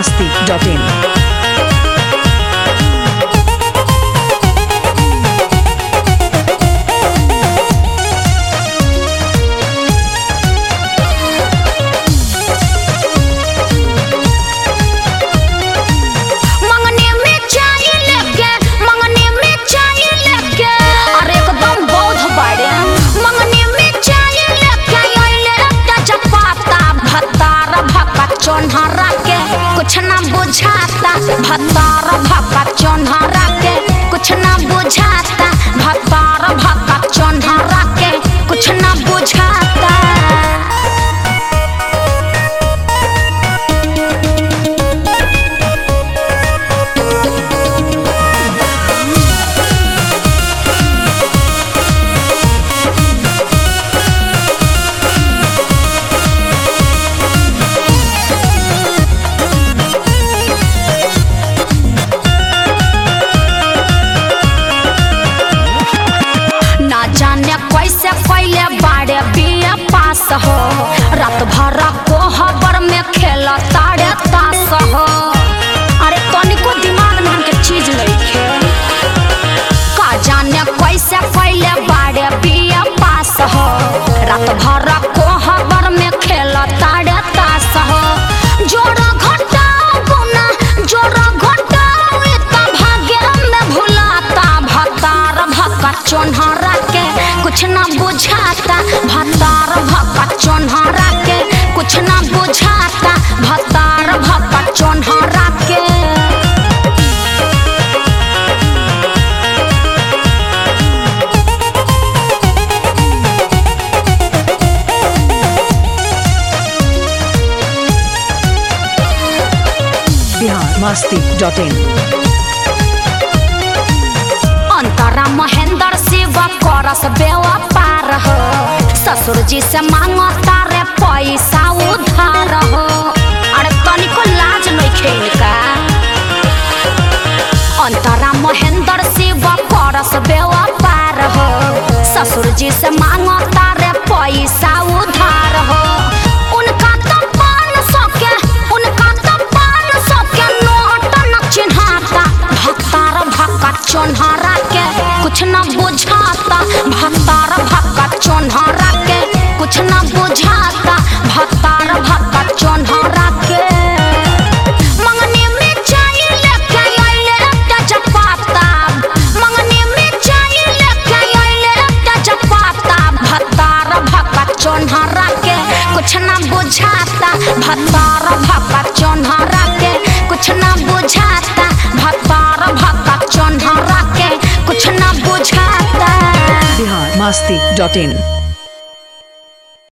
masti.in. मंगने में चाय लेके मंगने में चाय लेके अरे एकदम बौद्ध बाड़े मंगने में चाय लेके आइले ताजा पाता भतार भक्का चोन्हरा के कुछ ना बुझाता भतार भक्का चोन्हरा के कुछ ना बुझाता भतार भक्का चोन्हरा के कुछ ना बुझाता ना जाने कैसे कैले बाड़े बिया पास हो रात भर कोहबर में खेल ताड़े तास हो अरे तनिको दिमाग में हमके चीज लइखे का जाने कैसे कैले बाड़े बिया पास हो रात भर कोहबर में खेल ताड़े तास हो जोड़ा घटा गुना जोड़ा घटा इतना भाग्य में भुलाता भतार भक्का चोन्हरा के कुछ ना बुझाता भतार भक्का चोन्हरा के कुछ ना बुझाता भतार भक्का चोन्हरा के Bihar masti.in. अंतरा महेंद्र शिव करस बेवा पार हो ससुर जी से मांगो तारे पैसा उधार हो अरे तनिको लाज नइखे इनका अंतरा महेंद्र शिव करस बेवा पार हो ससुर जी से मांगो तारे पैसा उधार हो उनका तो पान सौ के उनका तो पान सौ के नोट न चिन्हाता भक्तार भक्का चोन्हरा के कुछ न बुझाता भक्तार भक्का चोन्हरा के कुछ न बुझाता भक्तार भक्का चोन्हरा के मंगने में चाय लेके आइले ताजा पाता मंगने में चाय लेके आइले ताजा पाता भतार भक्का चोन्हरा के कुछ ना बुझाता भतार भक्का चोन्हरा के कुछ ना बुझाता भतार भक्का चोन्हरा के कुछ ना बुझाता Bihar masti.in.